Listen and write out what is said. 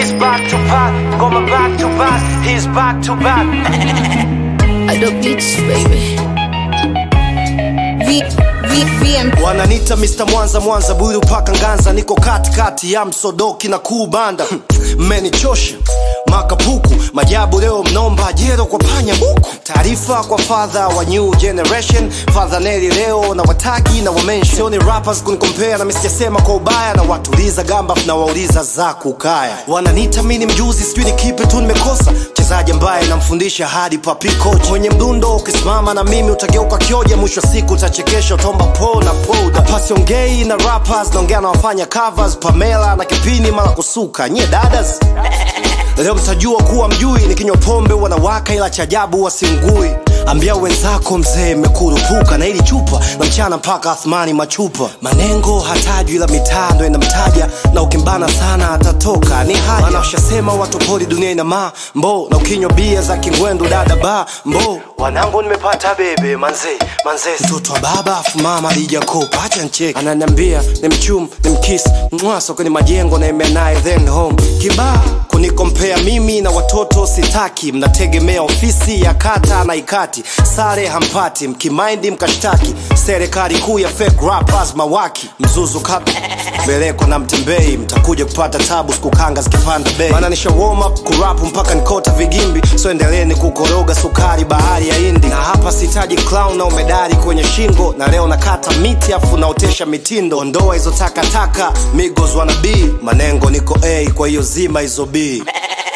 He's back to back, going back to back. He's back to back. I the beats, baby. V, V, VM. wananita Mr. Mwanza Mwanza buru paka Nganza, niko katikati ya msodoki na kuubanda mmenichosha makapuku majabu leo mnomba jero kwa panya buku taarifa kwa father wa new generation father Neri leo na watagi na wamenshi sioni rappers kunikompea na misijasema kwa ubaya na watuliza gamba na wauliza za kukaya wananita mini mjuzi sijui ni kipi tu nimekosa mchezaji ambaye namfundisha hadi papi coach mwenye mdundo ukisimama na mimi utageuka kioja mwisho wa siku utachekesha utomba po na poda pasiongei na rappers naongea na wafanya covers pamela na kipini mara kusuka nyie dadas leo mtajua kuwa mjui nikinywa pombe wanawaka ila cha ajabu wasingui ambia wenzako mzee mmekurupuka na ili chupa na mchana mpaka athmani machupa manengo hatajwi ila mitaa ndo inamtaja na ukimbana sana atatoka ni haja maana ushasema watu pori dunia ina mambo na ukinywa bia za kingwendu dada ba mbo wanangu nimepata bebe manze manze mtoto wa baba afu mama alijakopa acha ncheki ananiambia ni mchum ni mkis mwaso kwenye majengo na imea naye then home kibaa kunikompea mimi na watoto sitaki mnategemea ofisi ya kata na ikati sare hampati mkimaindi mkashtaki serikali kuu ya fake rappers mawaki mzuzu kap beleko na mtembei mtakuja kupata tabu sikukanga zikipanda bei maana nisha warm up kurapu mpaka nikota vigimbi so endeleeni kukoroga sukari bahari ya hindi na hapa sitaji clown na umedari kwenye shingo na leo nakata miti afu naotesha mitindo ondoa hizo takataka migos wana b manengo niko a kwa hiyo zima hizo b